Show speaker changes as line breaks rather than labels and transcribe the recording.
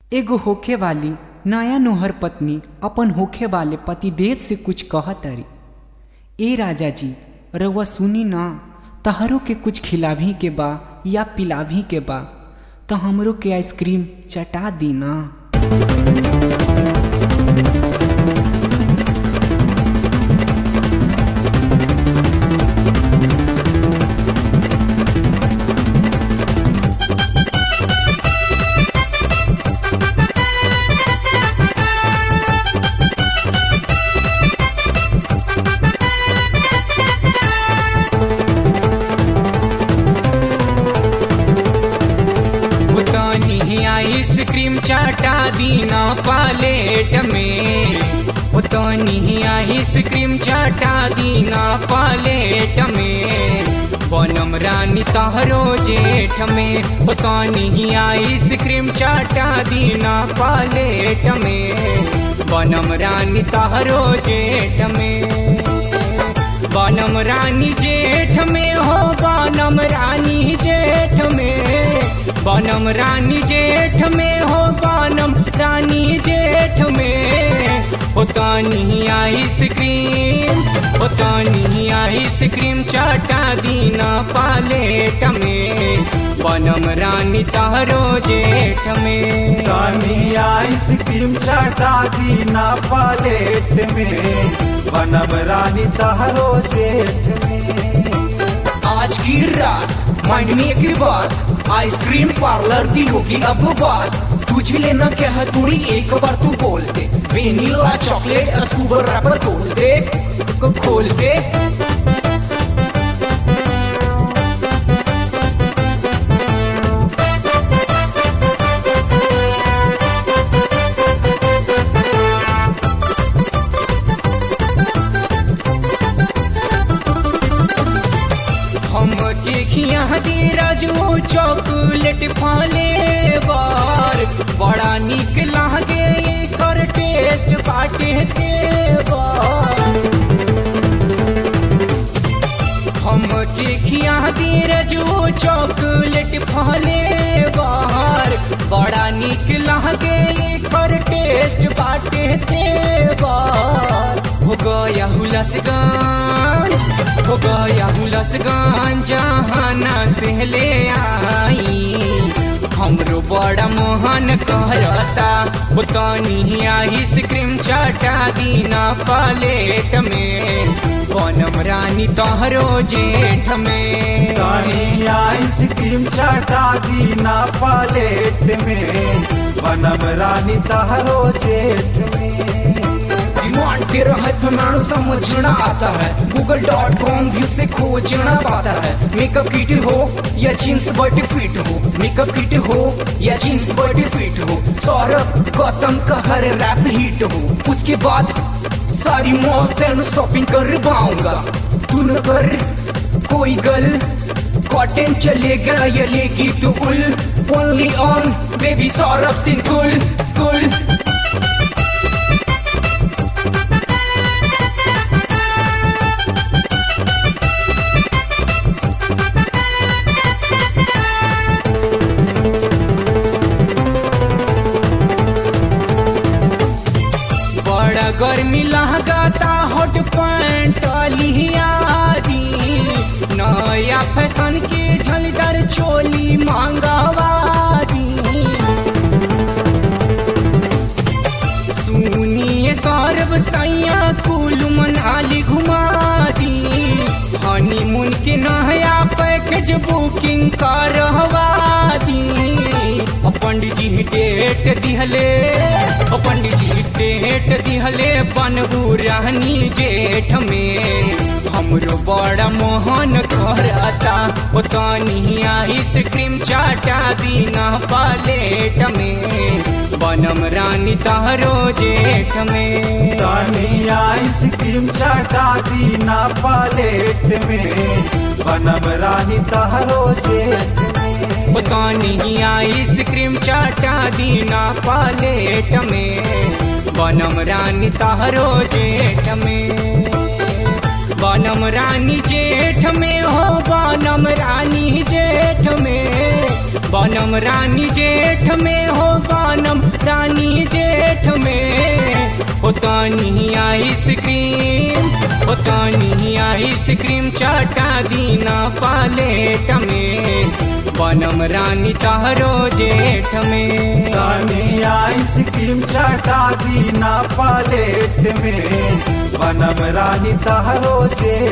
एगो होखे वाली नया नोहर पत्नी अपन होखे वाले पतिदेव से कुछ कहतरी ए राजा जी रउआ सुनी ना तहरो के कुछ खिलाभी के बा या पिलाभी के बा तो हमरो के आइसक्रीम चटा दी ना
उतनी आइसक्रीम चाटा दीना पालेट में उतनी आइसक्रीम चाटा दीना पालेट में बनम रानी तहरो जेठ में उतनी आइसक्रीम चाटा दीना पालेट में बनम रानी तहरो जेठ में बनम रानी जेठ में हो बनम रानी जेठ में बनम रानी जेठ में हो बनम रानी जेठ में होतानी आइसक्रीम होतानी आइसक्रीम चाटा दीना पालेट में बनम रानी तहरो जेठ में
तानी आइसक्रीम चाटा दीना पालेट में बनम रानी तहरो जेठ में
आज की रात माइंड में एक बात आइसक्रीम पार्लर की होगी अब बात तुझे लेना क्या है थोड़ी एक बार तू बोल दे वेनिला चॉकलेट स्कूबर रैपर खोल दे को खोल दे
हम के खिया दे राजू चॉकलेट फाले बार बड़ा निक लागे एकर टेस्ट बाटे तेवार हम के खिया दे राजू चॉकलेट फाले बार बड़ा निक लागे एकर टेस्ट बाटे तेवार हो गया हुलसगंज हो गया हुलसगंज जहाना से ले आई हमरो बड़ा मोहन कहता उतनी आइसक्रीम चाटा दीना पालेट में बनम रानी तोहरो जेठ में
तानी आइसक्रीम चाटा दीना पालेट में बनम रानी तहरो जेठ में
डिमांड तेरा है फैमानो समझना आता है गूगल डॉट कॉम व्यू से खोजना पाता है मेकअप किट हो या जींस बॉडी फिट हो मेकअप किट हो या जींस बॉडी फिट हो सौरभ गौतम का हर रैप हिट हो उसके बाद सारी मॉल तेन शॉपिंग कर पाऊंगा तू न कर कोई गल कॉटन चलेगा या लेगी तू उल only on baby Saurabh Singh कुल कुल
बड़ा गर्मी लगाता हॉट पैंट लियादी नया फैशन के झलकर चोली मांगवादी सुनिए सौरभ सैया कुल मनाली घुमा दी हनीमून के नया पैकेज बुकिंग करवा दी ओ पंडित जी डेट दिहले ओ पंडित जी डेट दिहले बनबू रानी जेठ में हमरो बड़ा मोहन करता ओ तनी आइसक्रीम चाटा दीना पालेट में बनम रानी तहरो जेठ में
तानी आइसक्रीम चाटा दीना पालेट में बनम रानी तहरो जेठ में
उतानी आइसक्रीम चाटा दीना पालेट में बनम रानी तहरो जेठ में बनम रानी जेठ में हो बनम रानी जेठ में बनम रानी जेठ में हो बनम हो तानी आइसक्रीम हो तानी आइसक्रीम चाटा दीना पालेट में बनम रानी तहरो जेठ में
तानी आइसक्रीम चाटा दीना पालेट में बनम रानी तहरो जेठ